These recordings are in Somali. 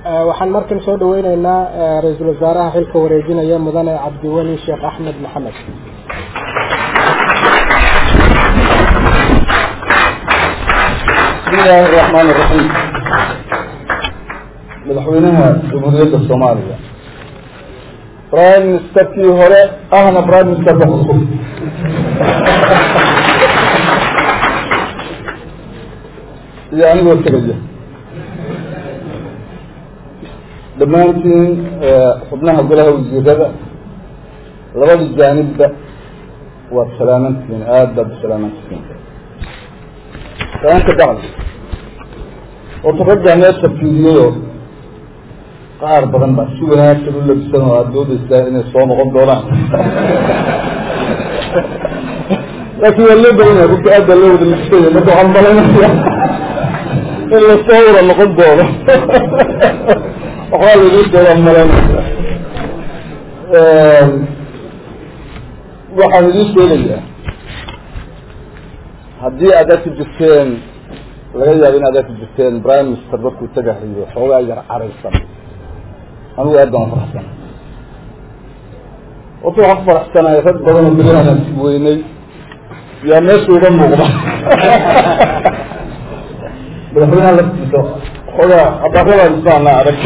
waxaan markan soo dhaweyneynaa ra-iisul wasaaraha xilka wareejinaya mudane cabdiweli sheekh axmed maxamed بسم الله الرحمن الرحيم madaxweynaha jamhuuriyadda soomaaliya prime ministerkii hore ahna prime ministerka cusub iyo anigoo tegaya dhammaantiin xubnaha golaha wasiirada labada jaanibba waad salaamantihiin aada baad u salaamantihiin salaanka dacdi horta raggaa meesha fiiriyayoo qaar badan baa si wanaagsan u labisan oo aada doodeysaa inay soo noqon doonaan laakiin waa loo badan yahay runta aad baa loo wada labisanya marka waxaan malaynaya in lasoo wada noqon doono waxbaa lagu doonaan malaynaya waxaan idiin sheegayaa haddii aad arki jirteen laga yaabo in aad arki jirteen prime minister markuu tagahayo xoogaa yar caraysan anigu aad baan ufaraxsanay horta waxaan ku faraxsanahay rag badan oo berihaanaan si weynay yaa meesha uga muuqda madaxweynaha laftiisa xoogaa abaaradan isaana arag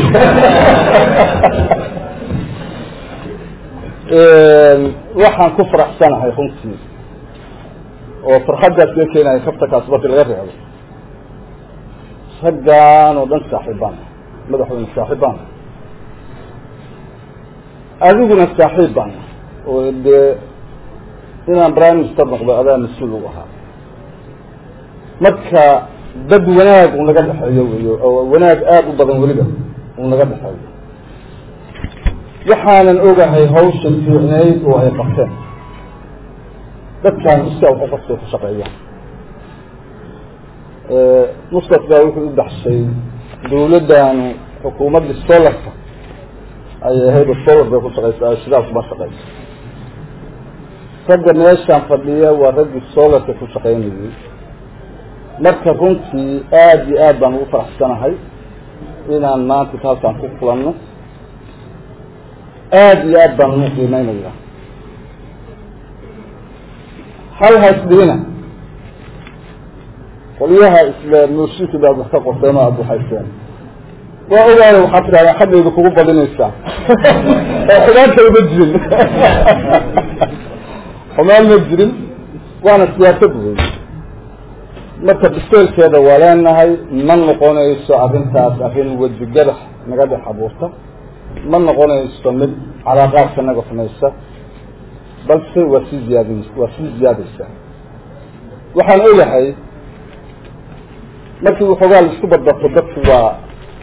waxaan ku faraxsanahay runtii oo farxaddaas iga keenaya kaftakaas marki laga reebo raggaan oo dhan saaxiibaan madaxweyne saaxiibaan adiguna saaxiib baan oo dee inaan prime minister noqdo adaa mas-uul u ahaa marka dad wanaag uu naga dhexeeyo weyo oo wanaag aada u badan weliba uu naga dhexeeyo waxaanan ogahay hawshan fiicnayd oo ay qabteen dadkaan iskaa waxu qabtay ku shaqeeyaan musqat baa wuxuu u baxshay dawladdaanu xukuumaddii solarka ayay ahayd solar bay ku shaqeysa shidaal kuma shaqeyso ragga meeshaan fadhiya waa raggii solarka ku shaqeynayay marka runtii aada iyo aad baan ugu faraxsanahay inaan maanta halkaan ku kulanno aada iyo aad baan ugu qiimeynaya hal hasdhihina qolyaha isla nuushiki baad wax ka qorteen oo aada waxayseen waa ogaaya waxaad tidhahdaa xaggayda kugu badinaysaa oo xumaanta uma jirin xumaan ma jirin waana siyaasad wey marka biseelkeeda waa leenahay ma noqonayso arrintaas arrin weji gadax naga dhex abuurta ma noqonayso mid calaaqaadka naga xumaysa balse waa sii ziyaadi waa sii ziyaadaysaa waxaan ogahay markii waxoogaa laisku badbarto dadku waa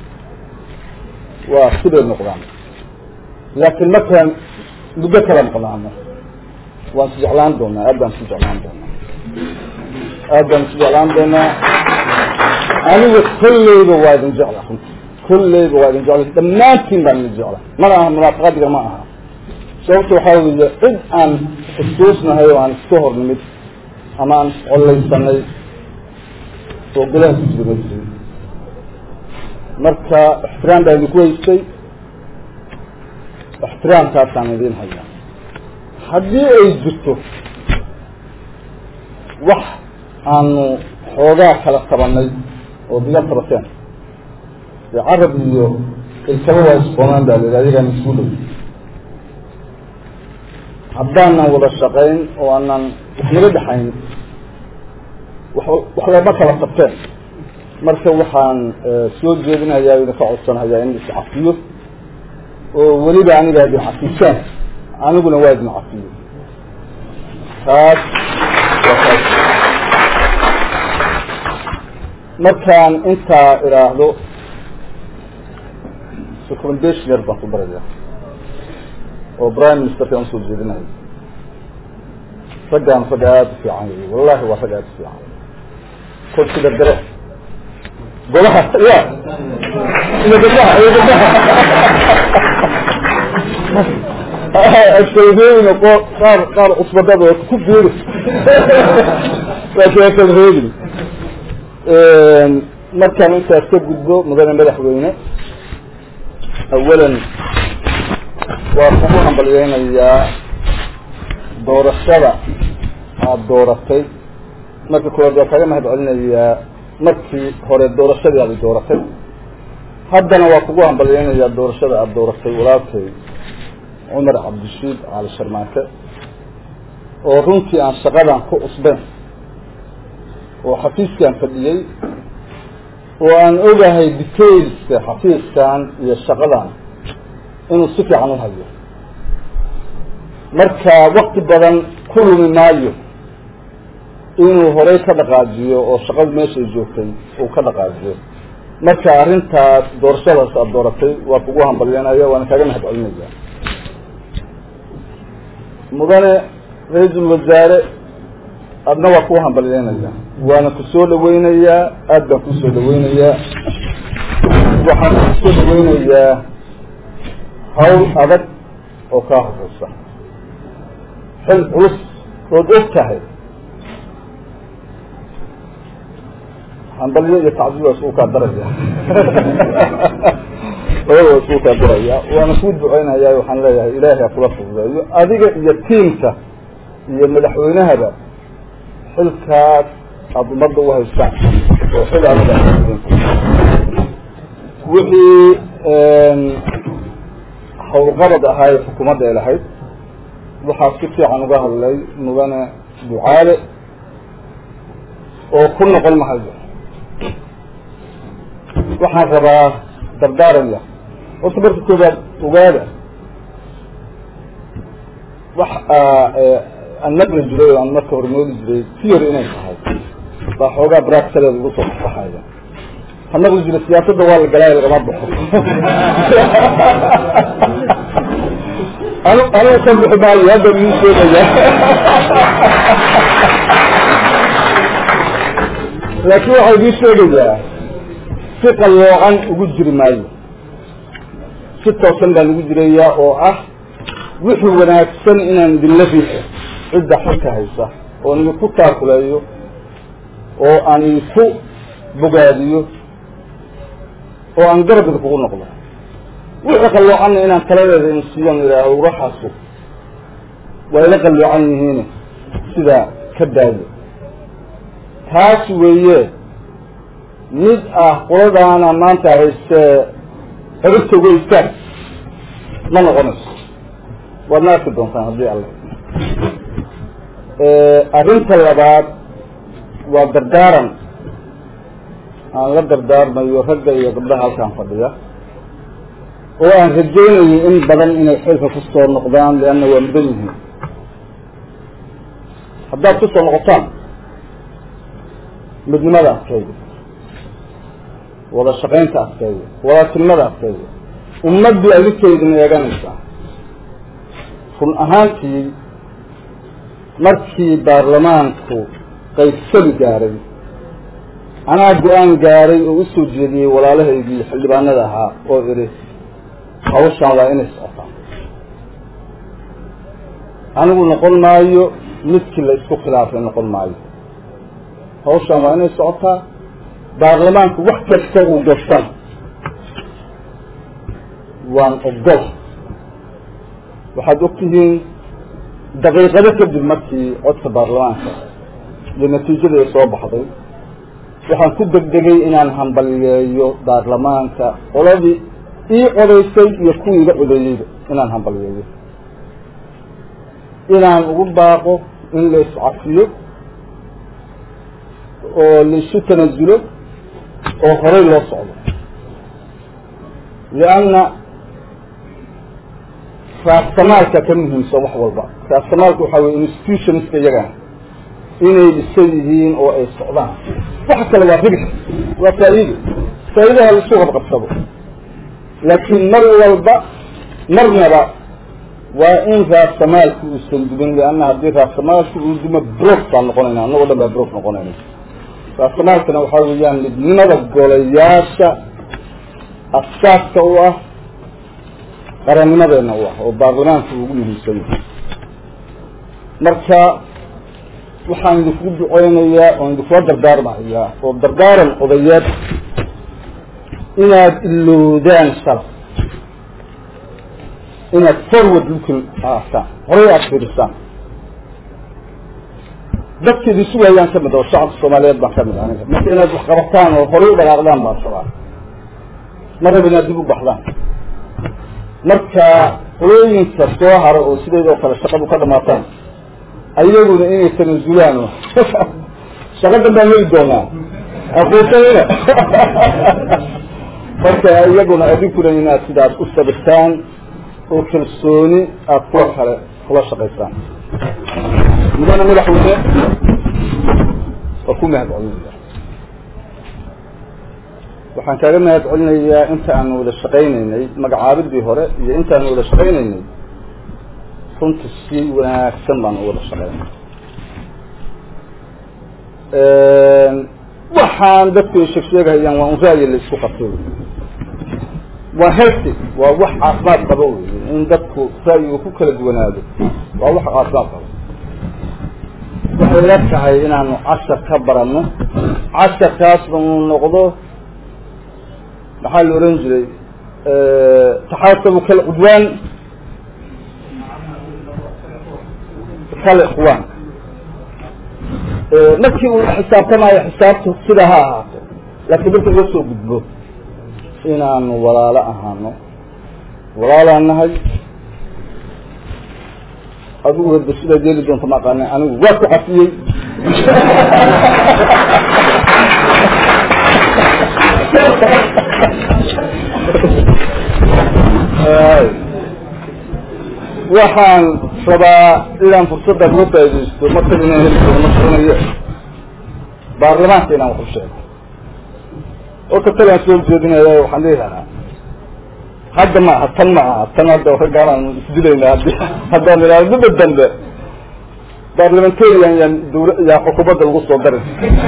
waa sibay noqdaan laakiin markaan muddo kala noqdaano waan is jeclaan doonaa aad baan isu jeclaan doonaa aad baan isu jeclaan doonaa aniga kolleyba waa idin jecla runti kolleyba waa idin jecla dhammaantiin baan idin jecla mana aha munaafaqadiga ma aha sababta waxaa weeye cid aan xusuusnahay oo aan iska hor nimid ama aan iscollaysanay oo golaha ku jira ma jirin marka ixtiraam baa idinku haystay ixtiraamkaasaan idiin hayaa haddii ay jirto wax aanu xoogaa kala tabanay oo diga tabateen dee carab iyo ilkaba waa isqoonaan baa la ayagaa mas-uulay haddaanan wada shaqayn oo aanan wax naga dhexayn wax lama kala tabteen marka waxaan soo jeedinayaa idinka codsanayaa in is cafiyo oo weliba aniga idin cafisaan aniguna waa idin cafiyo taas waa taas markaan intaa idhaahdo recommendation yar baan ku baraya oo prime ministerkaan usoo jeedinayo raggaan rag aada u fiican wey wallahi waa rag aada u fiican kol sida dare golaha ya iyo gabdaha iyo gabdaha ashayheyna qo qaar qaar cusbadada ku biiri laakiin asan reegin markaan intaas ka gudbo mudane madaxweyne awalan waa kugu hambalyeynayaa doorashada aada dooratay marka koowaad waa kaga mahad celinayaa markii hore doorashadii aada dooratay haddana waa kugu hambalyeynayaa doorashada aada dooratay walaalkay cumar cabdishiid cali sharmaake oo runtii aan shaqadan ku cusbeyn oo xafiiskan fadhiyey oo aan ogahay detailska xafiiskan iyo shaqadan inuu si fiican u hayo marka wakti badan ku lumi maayo inuu horey ka dhaqaajiyo oo shaqadu meeshay joogtay uu ka dhaqaajiyo marka arrintaas doorashadaas aada dooratay waa kugu hambalyanaya waana kaaga mahad celinaya mudane ra-iisul wasaare adna waa kuu hambalyeynaya waana ku soo dhaweynayaa aada baan kusoo dhaweynayaa waxaan kusoo dhaweynayaa hawl adag oo kaa horeysa xil culus ood og tahay hambalyo iyo tacdiid waa isku kaa daraya labada waa isku kaa daraya waana kuu duceynaya waxaan leeyahay ilaahay ha kula fududeeyo adiga iyo tiimka iyo madaxweynahaba xilkaas aada ummadda u haystaan oo xil adag wixii hawlqabad ahaa ee xukuumadda ay lahayd waxaa si fiican uga hadlay mudane ducaale oo ku noqon mahayo waxaan rabaa dardaaraya horta marka koobaad ogaada wax aan naqli jiray oo aan marka hore nooli jiray theory inay tahay baa xoogaa bractaleed ugu soo baxaya ha naqli jira siyaasadda waa la galaayo lagama baxo anu anigu ka bixi maayo hadda idin sheegaya laakiin waxaa idiin sheegayaa si qalloocan ugu jiri maayo si toosan baan ugu jirayaa oo ah wixii wanaagsan inaan idinla riixo cidda xilka haysa oon idinku taakuleeyo oo aan idinku bogaadiyo oo aan garab idinkugu noqdo wixii qalloocanna inaan taladeeda in siiyan idhaaho uraxaasu waa ila qalloocan yihiin sidaa ka daayo taas weeye mid ah qoladaana maanta haystee xerigta uga istaag ma noqonayso waadna arki doontaan haddii alla arrinta labaad waa dardaaran aan la dardaarmayo ragga iyo gabdhaha halkaan fadhiya oo aan rajaynayo in badan inay xilka ku soo noqdaan leanna waa mudan yihiin haddaad ku soo noqotaan midnimada adkeeya wada shaqaynta adkeeya wadatinimada adkeeya ummaddu adinkaydin eeganaysaa run ahaantii markii baarlamaanku qaybsali gaaray anaa go-aan gaaray oo usoo jeediyey walaalahaydii xildhibaanada ahaa oo idhi hawshaan waa inay socotaa anigu noqon maayo midkii la isku khilaafay noqon maayo hawshaan waa inay socotaa baarlamaanku wax kasta uu gastan waan ogol waxaad ogtihiin daqiiqado kadib markii codka baarlamaanka iyo natiijada ay soo baxday waxaan ku degdegay inaan hambaliyeeyo baarlamaanka qoladii ii codaysay iyo kuwii iga codeeyeyba inaan hambaliyeeyo inaan ugu baaqo in la iscafiyo oo laisu tanasulo oo horey loo socdo lianna raastamaalka ka muhiimsan wax walba raastamaalka waxaa weye institutionska iyagaa inay dhisan yihiin oo ay socdaan waxa kale waa ribix waa faa'iido faa'iidaha laisu qabqabsado laakiin mar walba marnaba waa in raasamaalku uusan dumin lianna haddii raasamaalku uu dumo brof baan noqonayna annagoo dhan baa brof noqonayna raasamaalkana waxaa weeyaan midnimada golayaasha asaaska u ah qarannimadeena u ah oo baarlamaanka ugu muhiimsan yahay marka waxaan idinkugu duceynayaa oon idinkula dardaarmahayaa oo dardaaran odayeed inaad ilowdaan shalay inaad forward looking ahaataan horay aada fiirisaan dadka idin sugayaan kamid oo shacabka soomaaliyeed baan kamid aniga marka inaad wax qabataan oo horay u dhaqaaqdaan baan rabaa ma raba inaad dib u baxdaan marka qolooyinka soo haro oo sideed oo kale shaqadu ka dhamaataan ayaguna inay tanazulaan shaqa danbaan heli doonaa aquusanina marka iyaguna adinkuna inaad sidaas u sabirtaan oo kalsooni aada kuwa kale kula shaqaysaan mudana madaxweyne waa ku mahad celinaya waxaan kaaga mahad celinayaa inta aanu wada shaqaynaynay magacaabidii hore iyo intaanu wada shaqaynaynay runta si wanaagsan baanu wada shaqaynay waxaan dadku ay sheeg sheegahayaan waa un ra'yi la isku qabto waa healthy waa wax caafimaad qabo wey in dadku ra'yigu ku kala duwanaado waa wax caafimaad qabo waxay la tahay inaanu cashar ka baranno casharkaasna uu noqdo maxaa la oran jiray taxaasabu kalcudwaan kal ikhwaan markii uu xisaabtamayo xisaabtu sidaa ha ahaato laakiin marka laga soo gudbo inaanu walaalo ahaano walaalaan nahay adigu hadda sidaad yeeli doonto ma aqaana anigu waa ku cafiyey waxaan rabaa inaan fursaddan uga faaidaysto markada inaan heli doono ma garanayo baarlamaanka inaan wax u sheego oo ka talaan soo jeedinaya waxaan leeyahaa hadda ma aha tan ma aha tan hadda raggaan isdilayna hadi haddaan ilaalo midda dambe barlamentarian yan dawla yaa xukuumadda lagu soo darin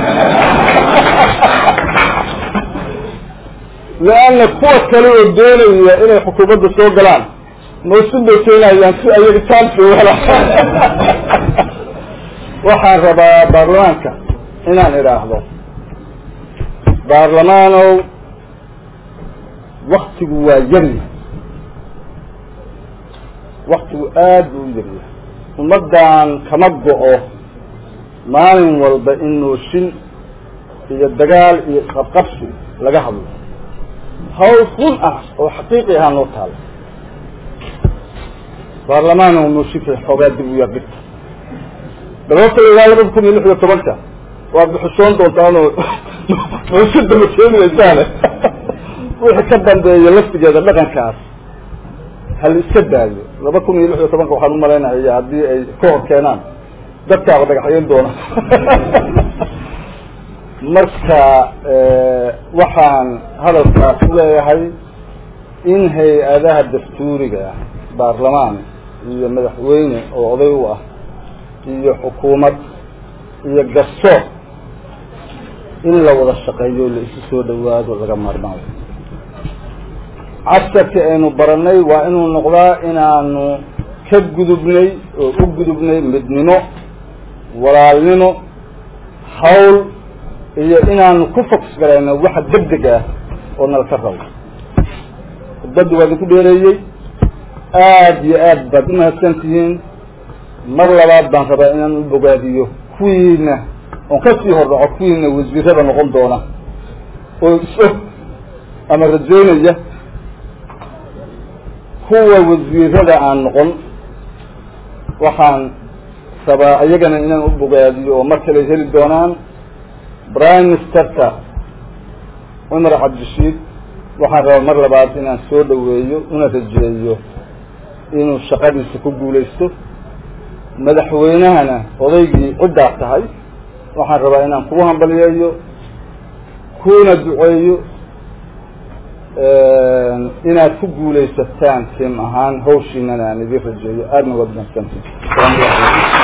leanna kuwa kale oo doonaya inay xukuumadda soo galaan mawsin bay keenayaan si ayaga taansi wala waxaan rabaa baarlamaanka inaan idhaahdo baarlamaanow waktigu waa yari waktigu aad buu u yaryahay ummaddan kama go-o maalin walba in nooshin iyo dagaal iyo qabqabsi laga hadlo hawl run ah oo xaqiiqi ahaa noo taala baarlamaanow nooshinka xoogaa dib u yardhigta dalabta ilaa labada kun iyo lix iyo tobanka waad bixishoon doontaanoo nooshinta ma keenaysaane wixii ka dambeeya laftigeeda dhaqankaas hal iska daayo laba kun iyo lix iyo tobanka waxaan umalaynaya haddii ay ka hor keenaan dadkaaba dhagaxyayn doona marka waxaan hadalkaas leeyahay in hay-adaha dastuuriga baarlamaan iyo madaxweyne oo oday u ah iyo xukuumad iyo garsoor in la wada shaqeeyo la isu soo dhawaado laga maarmaayo casharkii aynu baranay waa inuu noqdaa inaanu ka gudubnay oo u gudubnay midnimo walaalnimo hawl iyo inaanu ku fokus garayno waxa degdeg ah oo nala ka rabo khudbaddi waa idinku dheereeyey aada iyo aad baad umahadsan tihiin mar labaad baan rabaa inaan u bogaadiyo kuwiina oon kasii hordhaco kuwiina wasiirada noqon doona oo is-og ama rajaynaya kuwa wasiirada aan noqon waxaan rabaa iyagana inaan u bogaadiyo oo mar kale heli doonaan prime ministerka cumar cabdishiid waxaan rabaa mar labaad inaan soo dhaweeyo una rajeeyo inuu shaqadiisa ku guulaysto madaxweynahana odaygii ciddaa tahay waxaan rabaa inaan kugu hambaliyeeyo kuna duceeyo inaad ku guulaysataan tiim ahaan hawshiinana aan idin rajeeyo aadna waad mahadsantii